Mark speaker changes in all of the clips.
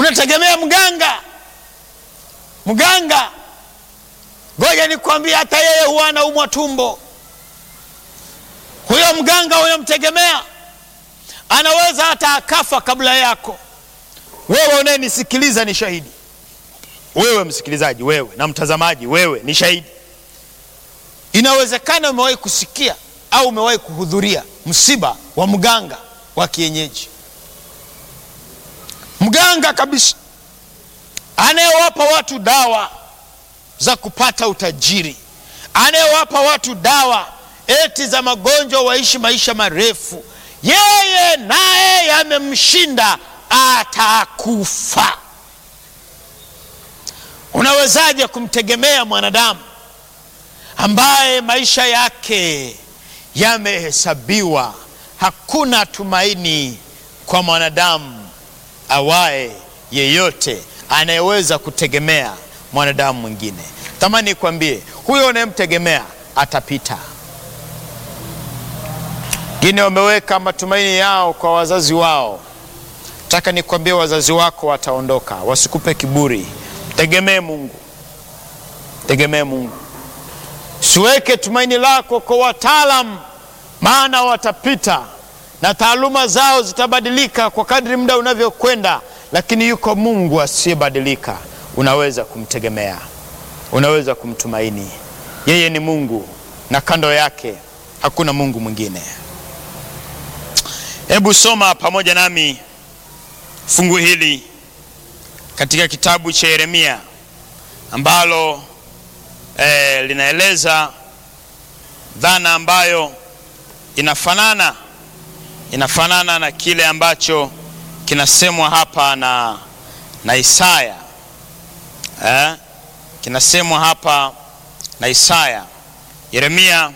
Speaker 1: unategemea mganga. Mganga, ngoja nikwambie, hata yeye huwa anaumwa tumbo. Huyo mganga unamtegemea anaweza hata akafa kabla yako. Wewe unayenisikiliza ni shahidi, wewe msikilizaji, wewe na mtazamaji, wewe ni shahidi. Inawezekana umewahi kusikia au umewahi kuhudhuria msiba wa mganga wa kienyeji, mganga kabisa anayewapa watu dawa za kupata utajiri, anayewapa watu dawa eti za magonjwa waishi maisha marefu. Yeye naye yamemshinda, atakufa. Unawezaje kumtegemea mwanadamu ambaye maisha yake yamehesabiwa? Hakuna tumaini kwa mwanadamu awaye yeyote anayeweza kutegemea mwanadamu mwingine. Tamani nikwambie, huyo unayemtegemea atapita. Wengine wameweka matumaini yao kwa wazazi wao. Nataka nikwambie, wazazi wako wataondoka, wasikupe kiburi. Tegemee Mungu, tegemee Mungu. Siweke tumaini lako kwa wataalam, maana watapita na taaluma zao zitabadilika kwa kadri muda unavyokwenda, lakini yuko Mungu asiyebadilika. Unaweza kumtegemea, unaweza kumtumaini. Yeye ni Mungu na kando yake hakuna Mungu mwingine. Hebu soma pamoja nami fungu hili katika kitabu cha Yeremia ambalo eh, linaeleza dhana ambayo inafanana inafanana na kile ambacho kinasemwa hapa na, na Isaya eh, kinasemwa hapa na Isaya. Yeremia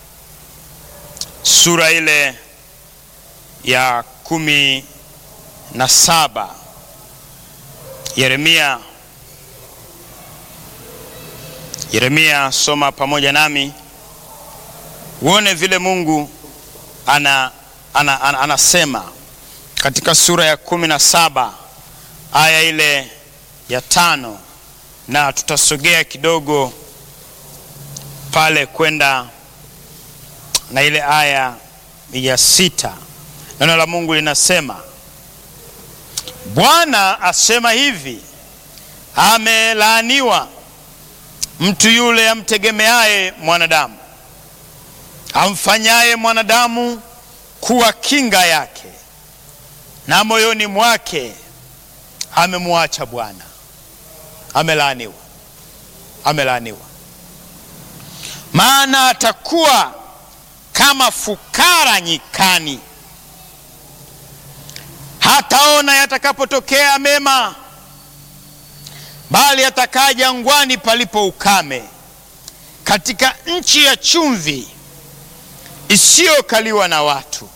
Speaker 1: sura ile ya kumi na saba. Yeremia, Yeremia, soma pamoja nami uone vile Mungu ana, ana, ana, anasema katika sura ya kumi na saba aya ile ya tano na tutasogea kidogo pale kwenda na ile aya ya sita. Neno la Mungu linasema, Bwana asema hivi, amelaaniwa mtu yule amtegemeaye mwanadamu, amfanyaye mwanadamu kuwa kinga yake, na moyoni mwake amemwacha Bwana. Amelaaniwa, amelaaniwa, maana atakuwa kama fukara nyikani, hataona yatakapotokea mema, bali atakaa jangwani palipo ukame, katika nchi ya chumvi isiyokaliwa na watu.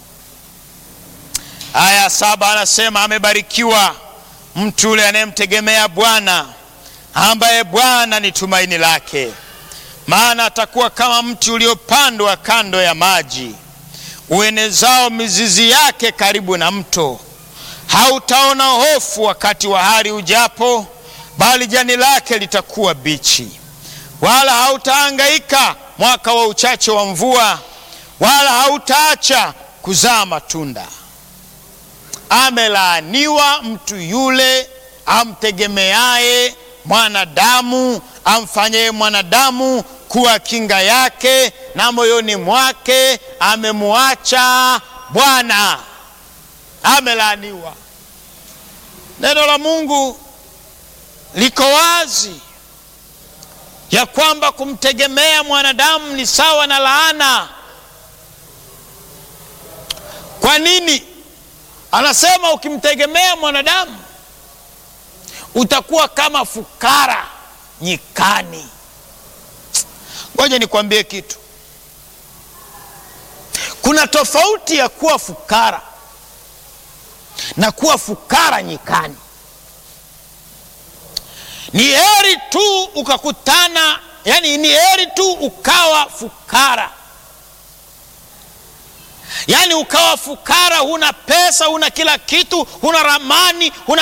Speaker 1: Aya saba anasema amebarikiwa mtu yule anayemtegemea Bwana, ambaye Bwana ni tumaini lake. Maana atakuwa kama mti uliopandwa kando ya maji, uenezao mizizi yake karibu na mto. Hautaona hofu wakati wa hari ujapo, bali jani lake litakuwa bichi. Wala hautahangaika mwaka wa uchache wa mvua, wala hautaacha kuzaa matunda. Amelaaniwa mtu yule amtegemeaye mwanadamu, amfanyaye mwanadamu kuwa kinga yake, na moyoni mwake amemwacha Bwana. Amelaaniwa. Neno la Mungu liko wazi ya kwamba kumtegemea mwanadamu ni sawa na laana. Kwa nini? Anasema ukimtegemea mwanadamu utakuwa kama fukara nyikani. Ngoja nikwambie kitu, kuna tofauti ya kuwa fukara na kuwa fukara nyikani. Ni heri tu ukakutana, yani ni heri tu ukawa fukara, yani ukawa fukara, huna pesa, huna kila kitu, huna ramani, huna